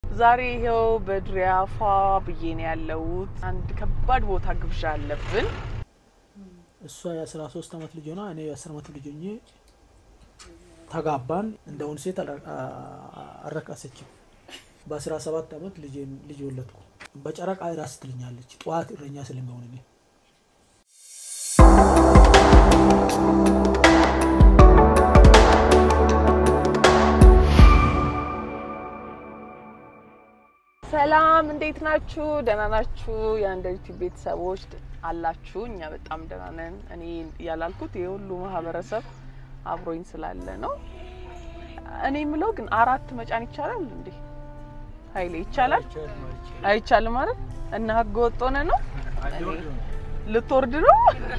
ዛሬ ይኸው በድሪያ ፏ ብዬ ነው ያለሁት። አንድ ከባድ ቦታ ግብዣ አለብን። እሷ የአስራ ሶስት አመት ልጅ ሆና እኔ የአስር አመት ልጅ ሆኜ ተጋባን። እንደውን ሴት አረቃሰችም። በአስራ ሰባት አመት ልጅ ወለድኩ። በጨረቃ ራስ ትልኛለች። ጠዋት እረኛ ስለሚሆን እኔ ሰላም እንዴት ናችሁ? ደህና ናችሁ? የአንደርቲ ቤተሰቦች አላችሁ? እኛ በጣም ደህና ነን። እኔ ያላልኩት ይህ ሁሉ ማህበረሰብ አብሮኝ ስላለ ነው። እኔ የምለው ግን አራት መጫን ይቻላል እንዴ? ኃይሌ ይቻላል? አይቻልም ማለት እና ህገ ወጥ ሆነ ነው። ልትወርድ ነው?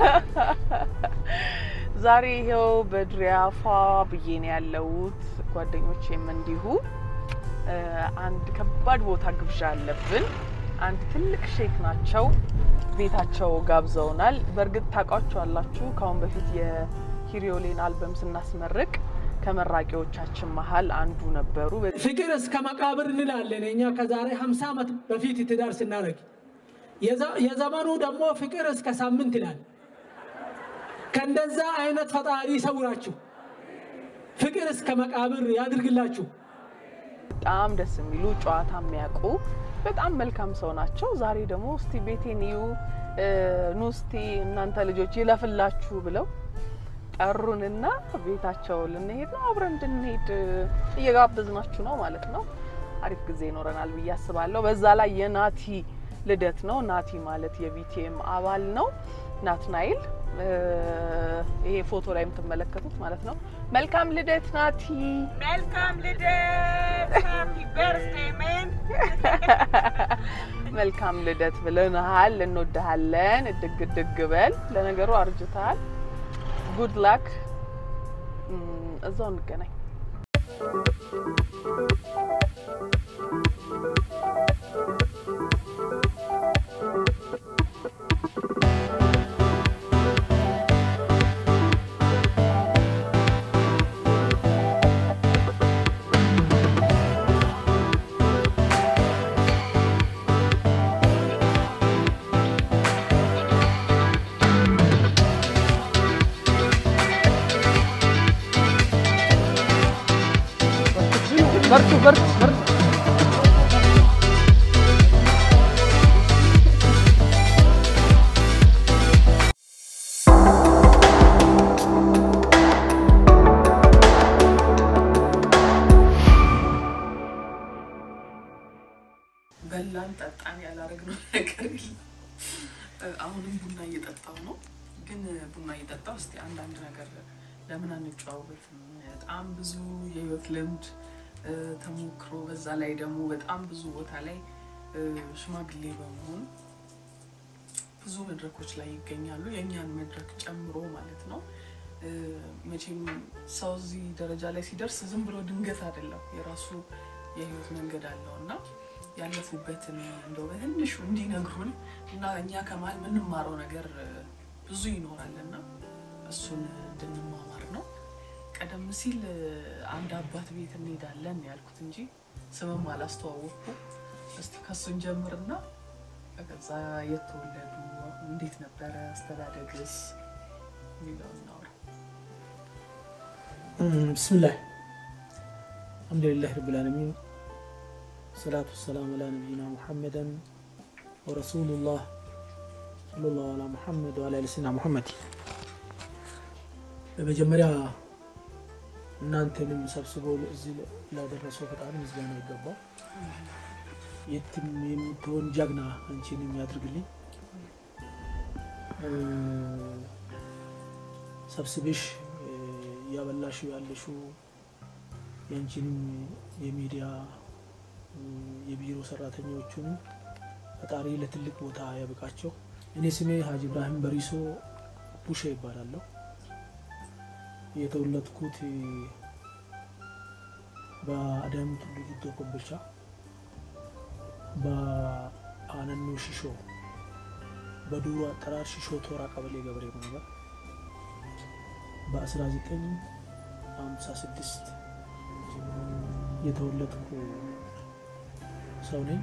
ዛሬ ይኸው በድሪያ ፏ ብዬ ነው ያለሁት። ጓደኞቼም እንዲሁ አንድ ከባድ ቦታ ግብዣ አለብን። አንድ ትልቅ ሼክ ናቸው። ቤታቸው ጋብዘውናል። በእርግጥ ታውቋቸዋላችሁ። ከአሁን በፊት የሂሪዮሌን አልበም ስናስመርቅ ከመራቂዎቻችን መሀል አንዱ ነበሩ። ፍቅር እስከ መቃብር እንላለን እኛ ከዛሬ 50 ዓመት በፊት ትዳር ስናደርግ፣ የዘመኑ ደግሞ ፍቅር እስከ ሳምንት ይላል። ከእንደዛ አይነት ፈጣሪ ይሰውራችሁ፣ ፍቅር እስከ መቃብር ያድርግላችሁ። በጣም ደስ የሚሉ ጨዋታ የሚያውቁ በጣም መልካም ሰው ናቸው። ዛሬ ደግሞ እስቲ ቤቴን እዩ ኑ እስቲ እናንተ ልጆች ይለፍላችሁ ብለው ጠሩንና ቤታቸው ልንሄድ ነው። አብረን እንድንሄድ እየጋበዝናችሁ ነው ማለት ነው። አሪፍ ጊዜ ይኖረናል ብዬ አስባለሁ። በዛ ላይ የናቲ ልደት ነው። ናቲ ማለት የቢቲኤም አባል ነው። ናትናኤል ይሄ ፎቶ ላይ የምትመለከቱት ማለት ነው። መልካም ልደት ናቲ። መልካም ልደት ሃፒ በርዝዴይ ሜን። መልካም ልደት ብለንሃል። እንወድሃለን። እድግ እድግ በል። ለነገሩ አርጅተሃል። ጉድ ላክ። እዛው እንገናኝ። በርቱ በርቱ በርቱ። በላን ጠጣን ያላረግነው ነገር የለም። አሁንም ቡና እየጠጣው ነው። ግን ቡና እየጠጣው እስቲ አንዳንድ ነገር ለምን አንጨዋወትም? በጣም ብዙ የህይወት ልምድ ተሞክሮ በዛ ላይ ደግሞ በጣም ብዙ ቦታ ላይ ሽማግሌ በመሆን ብዙ መድረኮች ላይ ይገኛሉ። የእኛን መድረክ ጨምሮ ማለት ነው። መቼም ሰው እዚህ ደረጃ ላይ ሲደርስ ዝም ብሎ ድንገት አይደለም። የራሱ የህይወት መንገድ አለው እና ያለፉበትን እንደው በትንሹ እንዲነግሩን እና እኛ ከመሀል የምንማረው ነገር ብዙ ይኖራል እና እሱን እንድንማማር ነው። ቀደም ሲል አንድ አባት ቤት እንሄዳለን ያልኩት እንጂ ስምም አላስተዋወቅኩ። እስቲ ከሱን ጀምርና ከዛ የተወለዱ እንዴት ነበረ አስተዳደግስ የሚለውን እናውራ። ብስምላህ አልሐምዱሊላህ ረብል ዓለሚን ሰላቱ ወሰላም አላ ነቢይና ሙሐመደን ወረሱሉላህ ሰለላሁ ዐላ ሙሐመድ ወዐላ አሊ ሰይድና ሙሐመድ። በመጀመሪያ እናንተንም ሰብስቦ እዚህ ላደረሰው ፈጣሪ ምስጋና ይገባው። የትም የምትሆን ጀግና አንቺን የሚያድርግልኝ ሰብስብሽ እያበላሹ ያለሹ የአንቺንም የሚዲያ የቢሮ ሰራተኞቹን ፈጣሪ ለትልቅ ቦታ ያብቃቸው። እኔ ስሜ ሀጂ ኢብራሂም በሪሶ ቡሼ ይባላለሁ። የተወለድኩት በአዳም ቱሉ ጊዶ ኮምቦልቻ በአነኖ ሽሾ በዱሮ አጠራር ሽሾ ቶራ ቀበሌ ገበሬ ማህበር በ1956 የተወለድኩ ሰው ነኝ።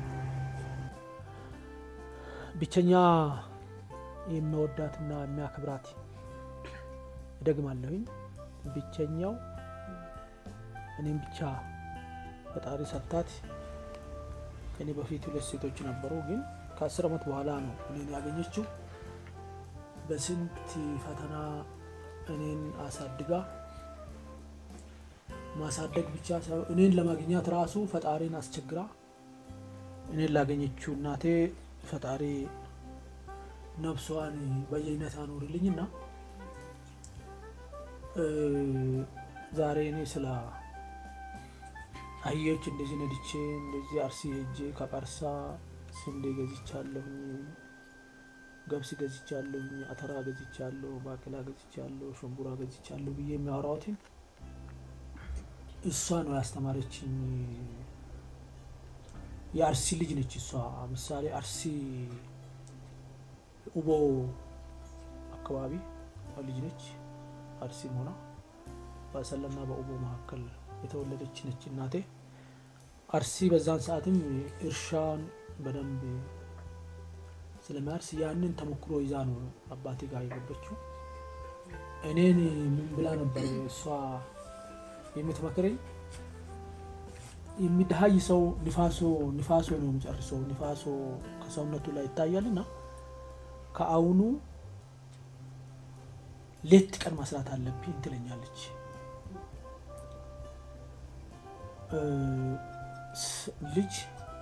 ብቸኛ የሚወዳትና የሚያከብራት እደግማለሁኝ። ብቸኛው እኔም ብቻ ፈጣሪ ሰጥታት ከኔ በፊት ሁለት ሴቶች ነበሩ፣ ግን ከአስር ዓመት በኋላ ነው እኔን ያገኘችው። በስንት ፈተና እኔን አሳድጋ ማሳደግ ብቻ ሳይሆን እኔን ለማግኘት ራሱ ፈጣሪን አስቸግራ እኔን ላገኘችው እናቴ ፈጣሪ ነፍሷን በየአይነት አኖርልኝ እና ዛሬ እኔ ስለ አህዮች እንደዚህ ነድቼ እንደዚህ አርሲ ሄጄ ከቀርሳ ስንዴ ገዝቻለሁኝ፣ ገብስ ገዝቻለሁኝ፣ አተራ ገዝቻለሁ፣ ባቄላ ገዝቻለሁ፣ ሽንቡራ ገዝቻለሁ ብዬ የሚያወራውትን እሷ ነው ያስተማረችኝ። የአርሲ ልጅ ነች እሷ። ምሳሌ አርሲ ኡቦ አካባቢ ልጅ ነች። አርሲም ሆና በአሰላና በኡቦ መካከል የተወለደች ነች እናቴ። አርሲ በዛን ሰዓትም እርሻን በደንብ ስለሚያርስ ያንን ተሞክሮ ይዛ ነው አባቴ ጋር የገባችው። እኔን ምን ብላ ነበር እሷ የምትመክረኝ? የሚደሀይ ሰው ንፋሶ ንፋሶ ነው የሚጨርሰው። ንፋሶ ከሰውነቱ ላይ ይታያል እና ከአሁኑ ሌት ቀን መስራት አለብኝ ትለኛለች። ልጅ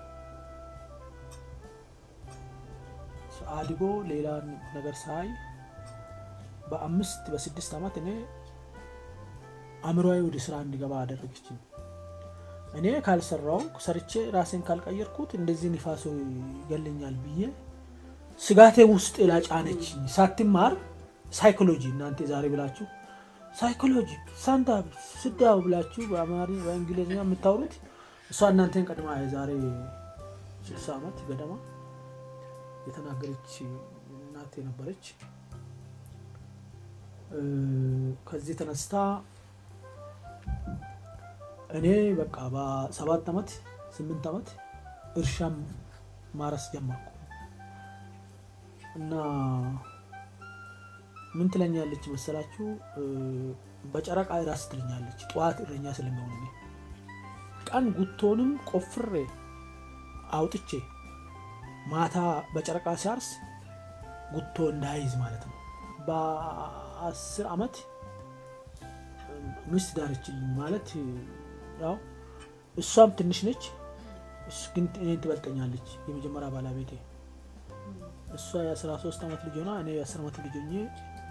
አድጎ ሌላ ነገር ሳይ በአምስት በስድስት ዓመት እኔ አእምሮዬ ወደ ስራ እንዲገባ አደረገችኝ። እኔ ካልሰራው ሰርቼ ራሴን ካልቀየርኩት እንደዚህ ንፋሶ ይገለኛል ብዬ ስጋቴ ውስጥ ላጫነችኝ። ሳትማር ሳይኮሎጂ እናንተ ዛሬ ብላችሁ ሳይኮሎጂ ሳንታ ስዳው ብላችሁ በአማሪ በእንግሊዝኛ የምታወሩት እሷ እናንተን ቀድማ የዛሬ ስልሳ ዓመት ገደማ የተናገረች እናቴ ነበረች። ከዚህ ተነስታ እኔ በቃ በሰባት ዓመት ስምንት ዓመት እርሻም ማረስ ጀመርኩ እና ምን ትለኛለች መሰላችሁ? በጨረቃ ራስ ትለኛለች። ጠዋት እረኛ ስለሚሆን እኔ ቀን ጉቶንም ቆፍሬ አውጥቼ ማታ በጨረቃ ሲያርስ ጉቶ እንዳይዝ ማለት ነው። በአስር ዓመት ሚስት ዳረችልኝ ማለት ያው እሷም ትንሽ ነች፣ ግን እኔን ትበልጠኛለች። የመጀመሪያ ባለቤቴ እሷ የአስራ ሶስት ዓመት ልጅ ሆና እኔ የአስር ዓመት ልጅ ሆኜ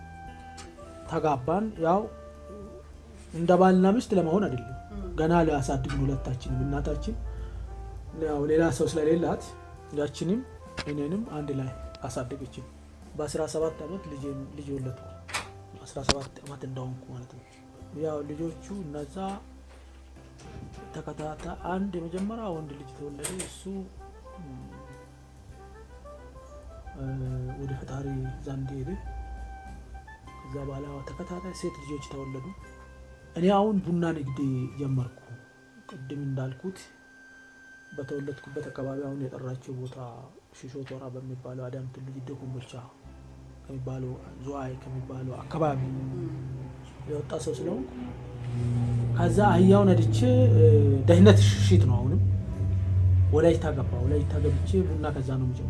ተጋባን። ያው እንደ ባልና ሚስት ለመሆን አይደለም፣ ገና ሊያሳድግን ሁለታችንም። እናታችን ያው ሌላ ሰው ስለሌላት ያችንም እኔንም አንድ ላይ አሳደገችን። በአስራ ሰባት ዓመት ልጅ ወለድኩ። አስራ ሰባት ዓመት እንደሆንኩ ማለት ነው። ያው ልጆቹ እነዛ ተከታታ አንድ የመጀመሪያ ወንድ ልጅ ተወለደ። እሱ ወደ ፈጣሪ ዘንድ ሄደ። ከዛ በኋላ ተከታታይ ሴት ልጆች ተወለዱ። እኔ አሁን ቡና ንግድ ጀመርኩ። ቅድም እንዳልኩት በተወለድኩበት አካባቢ አሁን የጠራቸው ቦታ ሽሾ ቶራ በሚባለው አዳም ቱሉ ጊዶ ኮምቦልቻ ከሚባለው ዝዋይ ከሚባለው አካባቢ የወጣ ሰው ስለሆንኩ ከዛ አህያውን ነድቼ ደህንነት ሽሽት ነው። አሁንም ወላይታ ገባ። ወላይታ ገብቼ ቡና ከዛ ነው የምጀምረው።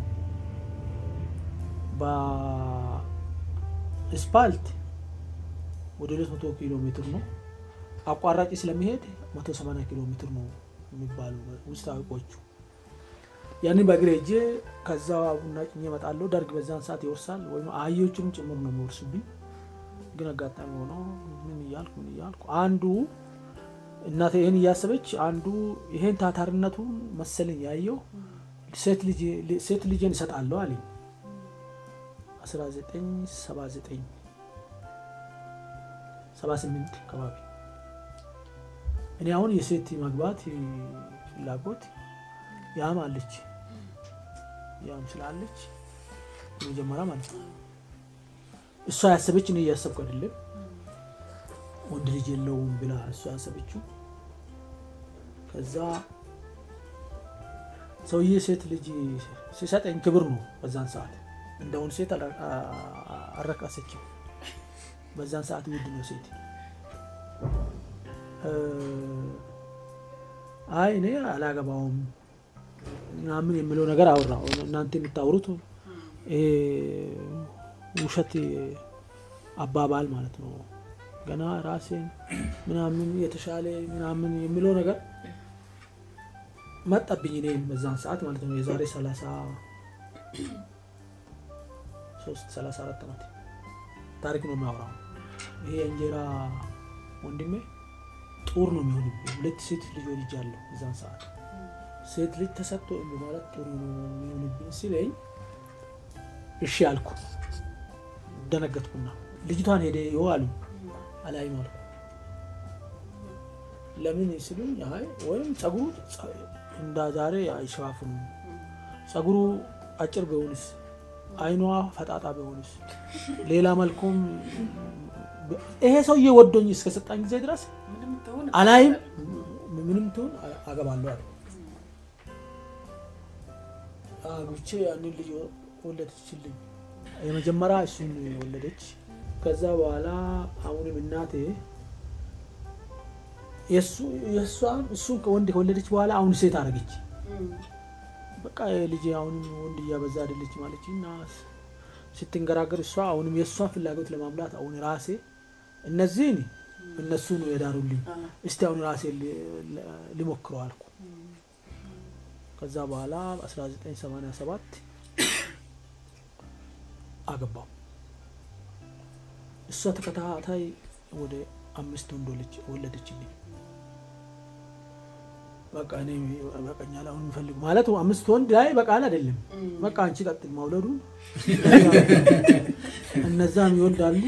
በስፓልት ወደ 200 ኪሎ ሜትር ነው። አቋራጭ ስለሚሄድ 180 ኪሎ ሜትር ነው የሚባሉ ውስጥ አውቆቹ ያንን በእግሬ ሄጄ ከዛ ቡና ጭኜ እመጣለሁ። ደርግ በዛን ሰዓት ይወርሳል ወይም አህዮቹንም ጭምር ነው የሚወርሱብኝ። ግን አጋጣሚ ሆኖ ምን እያልኩ ምን እያልኩ አንዱ እናቴ ይህን እያሰበች አንዱ ይሄን ታታርነቱን መሰለኝ ያየው ሴት ልጄን እሰጣለሁ አለኝ። 1979 78 አካባቢ እኔ አሁን የሴት መግባት ፍላጎት ያም አለች ያም ስላለች መጀመሪያ ማለት ነው እሷ ያሰበች እኔ እያሰብኩ አይደለም። ወንድ ልጅ የለውም ብላ እሷ ያሰበችው። ከዛ ሰውዬ ሴት ልጅ ሲሰጠኝ ክብር ነው። በዛን ሰዓት እንደውን ሴት አላ- አ- አረቃሰችም። በዛን ሰዓት ውድ ነው ሴት። እ፣ አይ እኔ አላገባውም ምናምን የሚለው ነገር አወራው። እናንተ የምታወሩት ይሄ ውሸት አባባል ማለት ነው። ገና ራሴን ምናምን የተሻለ ምናምን የሚለው ነገር መጣብኝ። እኔ በዛን ሰዓት ማለት ነው የዛሬ ሰላሳ ሶስት ሰላሳ አራት ዓመት ታሪክ ነው የሚያወራው። ይሄ የእንጀራ ወንድሜ ጡር ነው የሚሆንብኝ። ሁለት ሴት ልጅ ወልጃለሁ በዛን ሰዓት ሴት ልጅ ተሰጥቶ እምቢ ማለት ጥሩ ነው የሚሆንብኝ ሲለኝ እሺ አልኩ። ደነገጥኩና ልጅቷን ሄደ ይኸው አሉኝ። አላይም አልኩ። ለምን ሲሉኝ አይ ወይም ጸጉሩ ጸ- እንዳ ዛሬ አይሸፋፍኑም፣ ጸጉሩ አጭር ቢሆንስ፣ አይኗ ፈጣጣ ቢሆንስ፣ ሌላ መልኩም ብ- ይሄ ሰውዬ ወዶኝ እስከሰጣኝ ጊዜ ድረስ ምንም ትሁን አላይም ምንም ትሁን አ- አገባለሁ አለ። አግብቼ ያንን ልጅ ወለደችልኝ። የመጀመሪያ እሱን ወለደች። ከዛ በኋላ አሁንም እናቴ የእሱ- የእሷን እሱን ከወንድ ከወለደች በኋላ አሁን ሴት አደረገች። በቃ ልጅ አሁንም ወንድ እያበዛ አይደለች ማለች እና ስትንገራገር እሷ አሁንም የእሷን ፍላጎት ለማምላት አሁን ራሴ እነዚህን እነሱ ነው የዳሩልኝ እስቲ አሁን ራሴ ሊሞክረው አልኩ። ከዛ በኋላ 1987 አገባው። እሷ ተከታታይ ወደ አምስት ወንዶች ወለደችልኝ። በቃ እኔ በቀኛል አሁን የሚፈልጉ ማለት አምስት ወንድ ላይ በቃል አይደለም። በቃ አንቺ ቀጥል ማውለዱ እነዛም ይወልዳሉ።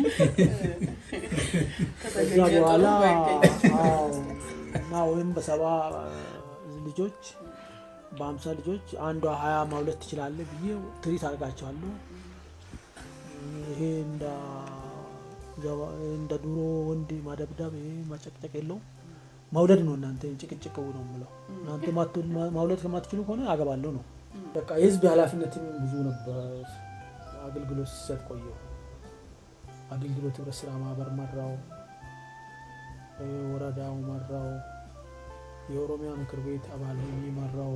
ከዛ በኋላ አዎ፣ እና ወይም በሰባ ልጆች በአምሳ ልጆች አንዷ ሀያ ማውለት ትችላለህ ብዬ ትሪት አድርጋቸዋለሁ። ይሄ እንደ ዘባ- እንደ ድሮ ወንድ ማደብደብ ይሄ ማጨቅጨቅ የለውም። መውለድ ነው። እናንተ ጭቅጭቅ ነው የምለው። እናንተ ማትወል- ማ- ማውለድ ከማትችሉ ከሆነ አገባለሁ ነው። በቃ የህዝብ ኃላፊነትም ብዙ ነበር። አገልግሎት ሲሰጥ ቆየው። አገልግሎት ህብረት ስራ ማህበር መራው፣ ወረዳው መራው፣ የኦሮሚያ ምክር ቤት አባል ሆኜ መራው።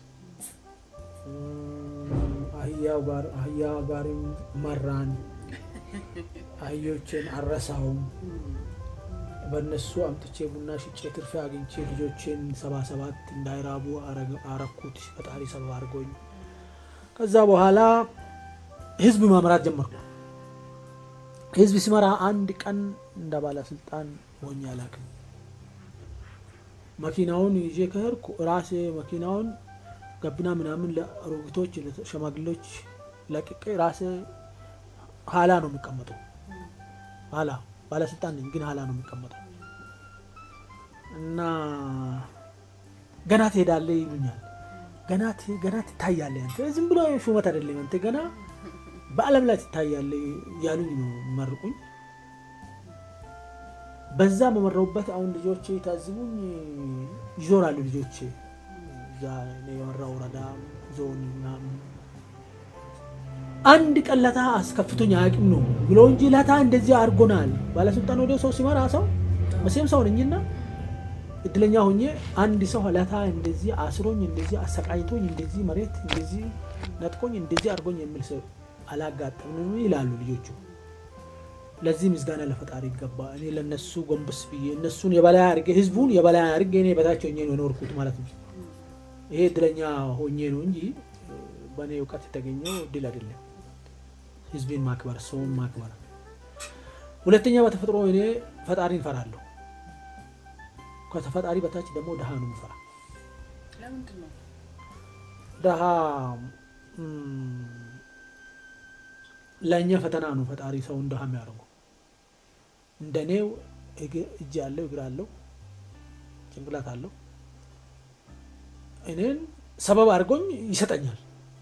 እም፣ አህያው ጋር አህያ ጋርም መራን። አህዮችን አረሳውም። በእነሱ አምጥቼ ቡና ሽጬ ትርፌ አግኝቼ ልጆችን ሰባ ሰባት እንዳይራቡ አረግ- አረኩት። ፈጣሪ ሰበብ አድርጎኝ ከዛ በኋላ ህዝብ መምራት ጀመርኩ። ህዝብ ሲመራ አንድ ቀን እንደ ባለስልጣን ሆኜ አላውቅም። መኪናውን ይዤ ከሄድኩ ራሴ መኪናውን ገቢና ምናምን ለአሮጊቶች ለሸማግሌዎች ለቅቄ ራሴ ኋላ ነው የሚቀመጠው። ኋላ ባለስልጣን ነኝ፣ ግን ኋላ ነው የሚቀመጠው እና ገና ትሄዳለህ ይሉኛል። ገና ት- ገና ትታያለህ አንተ ዝም ብሎ ሹመት አይደለም አንተ ገና በዓለም ላይ ትታያለህ ያሉኝ ነው የሚመርቁኝ። በዛ በመራሁበት አሁን ልጆቼ ታዝቡኝ ይዞራሉ። ልጆቼ እዛ እኔ የመራው ወረዳ ዞን ምናምን አንድ ቀን ለታ አስከፍቶኝ አያውቅም ነው ብሎ እንጂ ለታ እንደዚህ አድርጎናል። ባለስልጣን ወደ ሰው ሲመራ ሰው መቼም ሰው ነኝና እድለኛ ሆኜ አንድ ሰው ለታ እንደዚህ አስሮኝ እንደዚህ አሰቃይቶኝ እንደዚህ መሬት እንደዚህ ነጥቆኝ እንደዚህ አድርጎኝ የሚል ሰው አላጋጠምንም ይላሉ ልጆቹ። ለዚህ ምስጋና ለፈጣሪ ይገባ። እኔ ለነሱ ጎንበስ ብዬ እነሱን የበላይ አድርጌ ህዝቡን የበላይ አድርጌ እኔ በታች ሆኜ ነው የኖርኩት ማለት ነው። ይሄ እድለኛ ሆኜ ነው እንጂ በእኔ እውቀት የተገኘው እድል አይደለም። ህዝቤን ማክበር፣ ሰውን ማክበር። ሁለተኛ በተፈጥሮ እኔ ፈጣሪን እፈራለሁ። ከተፈጣሪ በታች ደግሞ ድሃ ነው የምፈራ። ለምንድን ነው ድሃ እም፣ ለእኛ ፈተና ነው ፈጣሪ ሰውን ድሃ የሚያደርገው። እንደ እኔው እግ- እጅ አለው እግር አለው ጭንቅላት አለው እኔን ሰበብ አድርጎኝ ይሰጠኛል።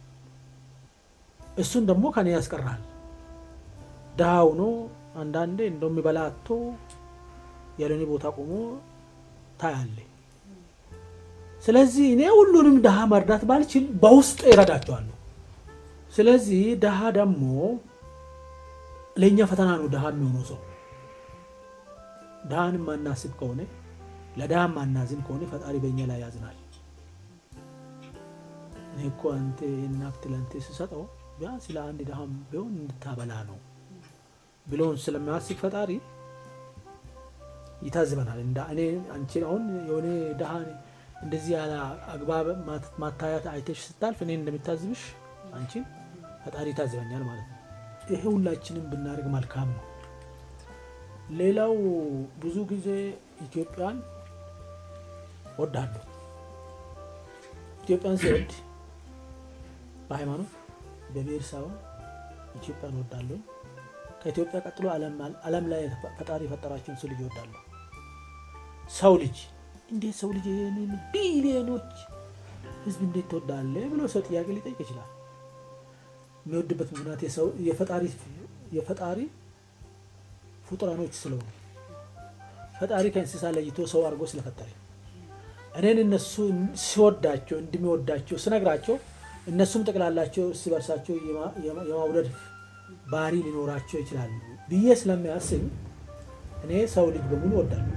እሱን ደግሞ ከኔ ያስቀራል። ድሃ ሆኖ አንዳንዴ እንደው የሚበላ አጥቶ ያለኔ ቦታ ቆሞ ታያለ። ስለዚህ እኔ ሁሉንም ድሃ መርዳት ባልችል በውስጥ ይረዳቸዋለሁ። ስለዚህ ድሃ ደግሞ ለእኛ ፈተና ነው። ድሃ የሚሆነው ሰው ድሃን ማናስብ ከሆነ ለድሃ ማናዝን ከሆነ ፈጣሪ በእኛ ላይ ያዝናል። እኔ እኮ አንተ ይህን ሀብት ለአንተ ስሰጠው ቢያንስ ለአንድ ድሃም ቢሆን እንድታበላ ነው ብሎን ስለሚያስብ ፈጣሪ ይታዝበናል። እንደ እኔ አንቺን አሁን የሆነ ድሃ እንደዚህ ያለ አግባብ ማታያት አይተሽ ስታልፍ እኔ እንደሚታዝብሽ አንቺን ፈጣሪ ይታዝበኛል ማለት ነው። ይሄ ሁላችንም ብናደርግ መልካም ነው። ሌላው ብዙ ጊዜ ኢትዮጵያን ወዳለሁ። ኢትዮጵያን ሲወድ በሃይማኖት በብሔር ሳይሆን ኢትዮጵያን ወዳለሁ። ከኢትዮጵያ ቀጥሎ ዓለም ላይ ፈጣሪ የፈጠራቸውን ሰው ልጅ ወዳለሁ። ሰው ልጅ እንዴት ሰው ልጅ ይህንን ቢሊዮኖች ህዝብ እንዴት ትወዳለህ ብሎ ሰው ጥያቄ ሊጠይቅ ይችላል። የሚወድበት ምክንያት የፈጣሪ ፍጡራኖች ስለሆኑ ፈጣሪ ከእንስሳ ለይቶ ሰው አድርጎ ስለፈጠረ እኔን እነሱ ሲወዳቸው እንደሚወዳቸው ስነግራቸው እነሱም ጠቅላላቸው እርስ በርሳቸው የማውደድ ባህሪ ሊኖራቸው ይችላሉ ብዬ ስለሚያስብ እኔ ሰው ልጅ በሙሉ ወዳለሁ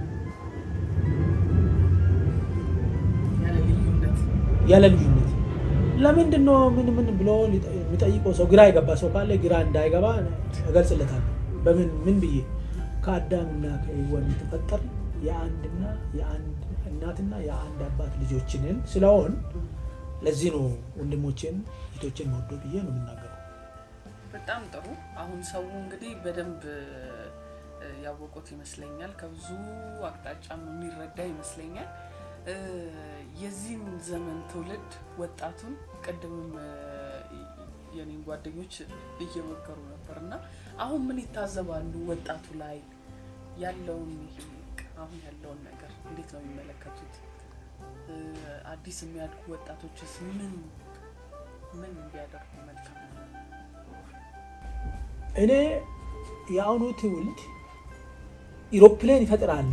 ያለ ልዩነት። ለምንድን ነው ምን ምን ብሎ የሚጠይቀው ሰው ግራ የገባ ሰው ካለ ግራ እንዳይገባ እገልጽለታለሁ። በምን ምን ብዬ ከአዳምና ከሔዋን የተፈጠር የአንድና የአንድ እናትና የአንድ አባት ልጆችንን ስለሆን ለዚህ ነው ወንድሞቼን እህቶቼን መወዶ ብዬ ነው የምናገረው። በጣም ጥሩ። አሁን ሰው እንግዲህ በደንብ ያወቁት ይመስለኛል። ከብዙ አቅጣጫም የሚረዳ ይመስለኛል። የዚህም ዘመን ትውልድ ወጣቱን ቅድምም የኔን ጓደኞች እየመከሩ ነበር እና አሁን ምን ይታዘባሉ? ወጣቱ ላይ ያለውን ይሄ አሁን ያለውን ነገር እንዴት ነው የሚመለከቱት? አዲስ የሚያድጉ ወጣቶችስ ምን ምን ቢያደርጉ መልካም ነው? እኔ የአሁኑ ትውልድ ኢሮፕሌን ይፈጥራሉ።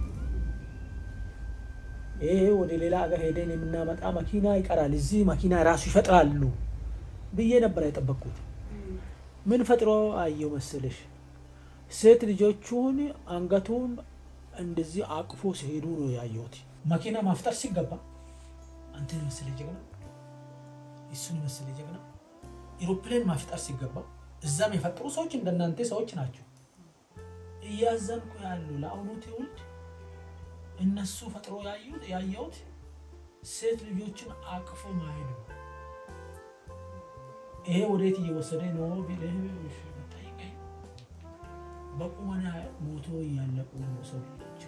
ይሄ ወደ ሌላ ሀገር ሄደን የምናመጣ መኪና ይቀራል፣ እዚህ መኪና ራሱ ይፈጥራሉ ብዬ ነበር የጠበቅኩት። ምን ፈጥሮ አየው መሰለሽ? ሴት ልጆቹን አንገቱን እንደዚህ አቅፎ ሲሄዱ ነው ያየሁት። መኪና ማፍጠር ሲገባ አንተን መሰለ ጀግና፣ እሱን መሰለ ጀግና፣ ኢሮፕሌን ማፍጠር ሲገባ እዛም የፈጠሩ ሰዎች እንደናንተ ሰዎች ናቸው። እያዘንኩ ያሉ ለአሁኑ ትውልድ እነሱ ፈጥሮ ያየሁት ሴት ልጆችን አቅፎ ማሄድ ነው። ይሄ ወዴት እየወሰደ ነው ብለህ ጠይቀኝ። በቁመና ሞቶ እያለቁ ነው ሰው ልጆች።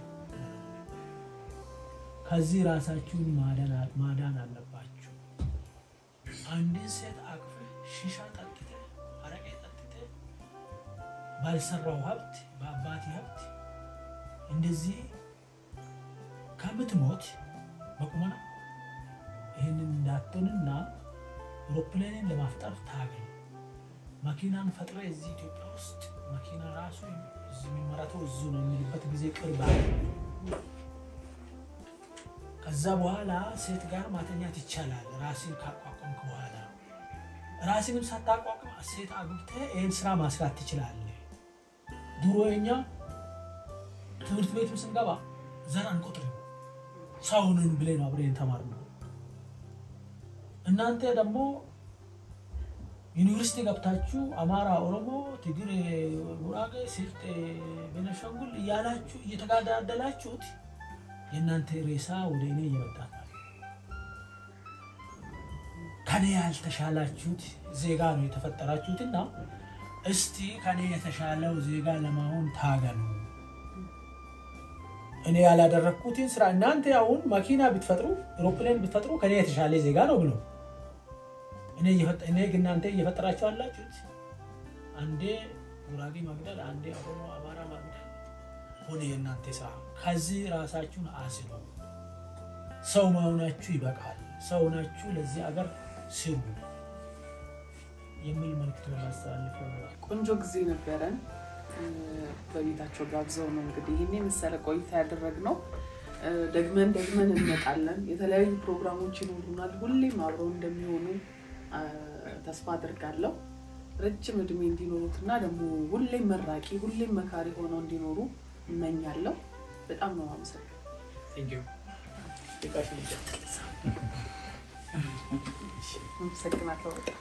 ከዚህ ራሳችሁን ማዳን አለባችሁ። አንድን ሴት አቅፍ ሺሻ ጠጥተ አረቄ ጠጥተ ባልሰራው ሀብት በአባቴ ሀብት እንደዚህ ከምትሞት በቁመና ይህንን እንዳትሆንና አውሮፕላንን ለማፍጠር ታገል። መኪናን ፈጥረ እዚህ ኢትዮጵያ ውስጥ መኪና ራሱ የሚመረተው እዙ ነው የሚልበት ጊዜ ቅርብ አለ። ከዛ በኋላ ሴት ጋር ማተኛት ይቻላል። ራስን ካቋቋምክ በኋላ ራስንም ሳታቋቁም ሴት አግብተህ ይህን ስራ ማስራት ትችላለህ። ድሮ የኛ ትምህርት ቤትም ስንገባ ዘር አንቆጥርም ሰውንን ብለን አብረን ተማርነው። እናንተ ደግሞ ዩኒቨርሲቲ ገብታችሁ አማራ፣ ኦሮሞ፣ ትግሬ፣ ጉራጌ፣ ስልጤ፣ ቤነሻንጉል እያላችሁ እየተጋዳደላችሁት የእናንተ ሬሳ ወደ እኔ እየመጣ ከኔ ያልተሻላችሁት ዜጋ ነው የተፈጠራችሁትና እስቲ ከኔ የተሻለው ዜጋ ለመሆን ታገሉ። እኔ ያላደረግኩትን ስራ እናንተ አሁን መኪና ብትፈጥሩ ኤሮፕሌን ብትፈጥሩ ከኔ የተሻለ ዜጋ ነው ብሎ እኔ እናንተ እየፈጠራችሁ አላችሁት። አንዴ ጉራጌ መግደል፣ አንዴ ኦሮሞ፣ አማራ መግደል ሆነ የእናንተ ስራ። ከዚህ ራሳችሁን አስሉ። ሰው መሆናችሁ ይበቃል። ሰው ናችሁ፣ ለዚህ አገር ስሩ የሚል መልክት ማስተላልፈው ቆንጆ ጊዜ ነበረን። በቤታቸው ጋብዘው ነው እንግዲህ ይህን የመሰለ ቆይታ ያደረግነው። እ፣ ደግመን ደግመን እንመጣለን። የተለያዩ ፕሮግራሞች ይኖሩናል። ሁሌም አብረው እንደሚሆኑ አ፣ ተስፋ አድርጋለሁ። ረጅም እድሜ እንዲኖሩትና ደግሞ ሁሌም መራቂ፣ ሁሌም መካሪ ሆነው እንዲኖሩ እመኛለሁ። በጣም ነው አመሰግናለሁ። አመሰግናለሁ በጣም